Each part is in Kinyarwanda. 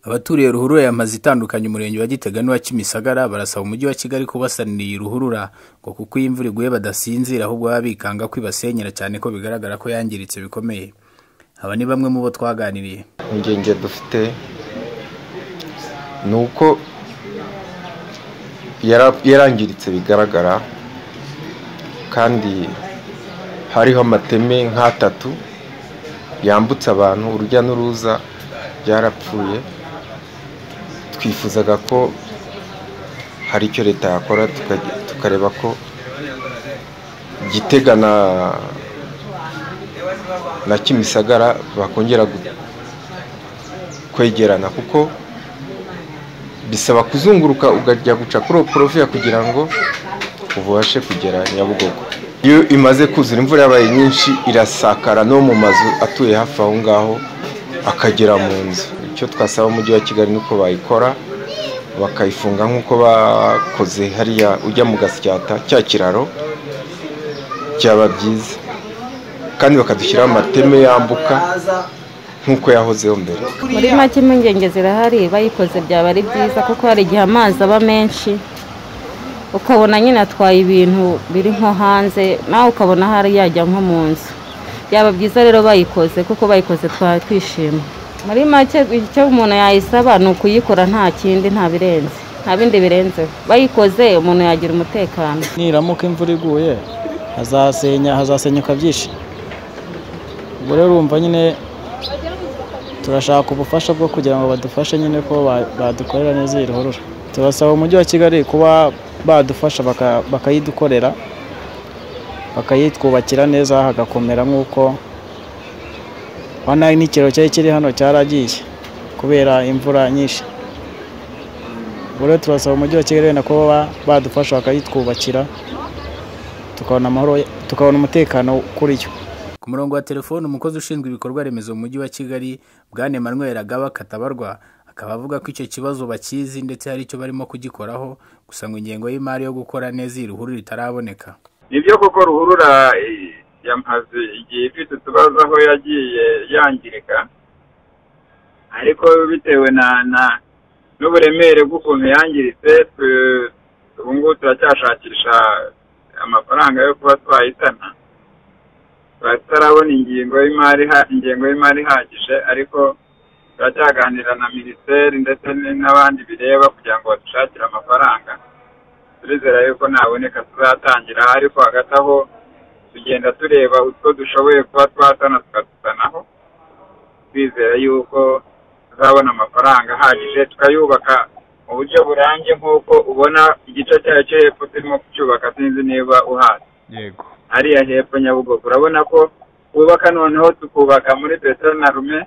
Abaturiye ruhurura y'amazu itandukanye Umurenge wa Gitega n'uwa Kimisagara barasaba Umujyi wa Kigali kubasanira iyi ruhurura ngo kuko iyo imvura iguye badasinzira ahubwo baba bikanga ko ibasenyera cyane ko bigaragara ko yangiritse bikomeye aba ni bamwe mu bo twaganiriye impungenge dufite ni uko yara- yarangiritse bigaragara kandi hariho amateme nk'atatu yambutse abantu urujya n'uruza byarapfuye twifuzaga ko hari icyo leta yakora tuka- tukareba ko gitega na na kimisagara bakongera gu- kwegerana kuko bisaba kuzunguruka ukajya guca kuri porofiya kugira ngo ubashe kugera nyabugogo iyo imaze kuzura imvura yabaye nyinshi irasakara no mu mazu atuye hafi aho ngaho akagera mu nzu icyo twasaba umujyi wa kigali nuko bayikora bakayifunga nk'uko bakoze hariya ujya mu gasyata cya kiraro byaba byiza kandi bakadushyiraho amateme yambuka nk'uko yahozeho mbere muri make impungenge zirahari bayikoze byaba ari byiza kuko hari igihe amazi aba menshi ukabona nyine atwaye ibintu biri nko hanze nawe ukabona hari yajya nko mu nzu byaba byiza rero bayikoze kuko bayikoze twaba twishima muri make icyo umuntu yayisaba ni ukuyikora nta kindi nta birenze nta bindi birenzeho bayikoze umuntu yagira umutekano niramuka imvura iguye hazasenya hazasenyuka byinshi ubwo rero urumva nyine turashaka ubufasha bwo kugira ngo badufashe nyine ko ba- badukorera neza iyi ruhurura turasaba umujyi wa kigali kuba badufasha baka- bakayidukorera bakayitwubakira neza hagakomera nk'uko urabona n'ikiro cyari kiri hano cyaragiye kubera imvura nyinshi ubwo rero turasaba umujyi wa kigali wenda kuba badufasha bakayitwubakira tukabona amahoro tukabona umutekano kuri yo ku murongo wa telefoni umukozi ushinzwe ibikorwa remezo mu mujyi wa kigali bwane Emmanuel agaba katabarwa akaba avuga ko icyo kibazo bakizi ndetse hari icyo barimo kugikoraho gusa ngo ingengo y'imari yo gukora neza iyi ruhurura itaraboneka nibyo kuko ruhurura eh, yamaze igihe ifite utubazo aho yagiye yangirika ariko bitewe na na n'uburemere bw'ukuntu yangiritse twe- ubu ngubu turacyashakisha amafaranga yo kuba twayisana turatarabona ingingo y'imari iha- ingengo y'imari ihagije ariko turacyaganira na minisiteri ndetse n'abandi bireba kugira ngo badushakire amafaranga turizera yuko naboneka tuzatangira ariko hagati aho tugenda tureba utwo dushoboye kuba twatana tukadusanaho twizera yuko tuzabona amafaranga ahagije tukayubaka mu buryo burambye nk'uko ubona igice cyayo cyo hepfo turimo kucyubaka sinzi niba uhazi yego hariya hepfo nyabugogo urabona ko twubaka noneho tukubaka muri betero na rume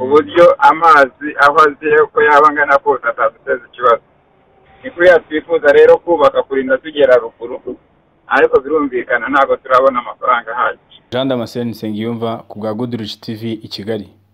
uburyo amazi aho aziye uko yaba angana kose ataduteza ikibazo ni kuriya twifuza rero kubaka kurinda tugera ruguru ariko birumvikana ntabwo turabona amafaranga ahagije jean damascene nsengiyumva ku bwa good rich tv i kigali